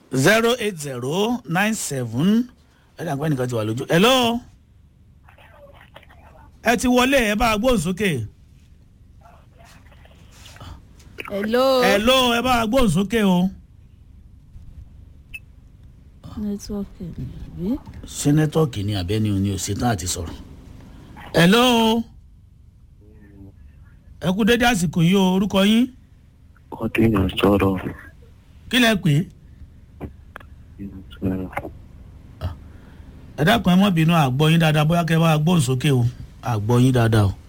zero eight zero nine seven ẹ dàgbẹ́ nìkan ti wà lójú. hello ẹ ti wọlé ẹ bá a gbóhùn sókè. hello. hello ẹ bá a gbóhùn sókè o. nẹ́tíwọ́ọ̀kì ni àbí. ṣé nẹ́tọ́ọ̀kì ni àbẹ́ni òní òṣètàn àti sọ̀rọ̀. hello ẹ kú dédé àsìkò yìí o orúkọ yín ọdún yẹn sọ̀rọ̀ kí lẹ pè é. ẹ dákun ẹ mọ́ bínú àgbọ̀ yín dáadáa bóyá kẹ́ ẹ bá a gbóhùn sókè o àgbọ̀ yín dáadáa o.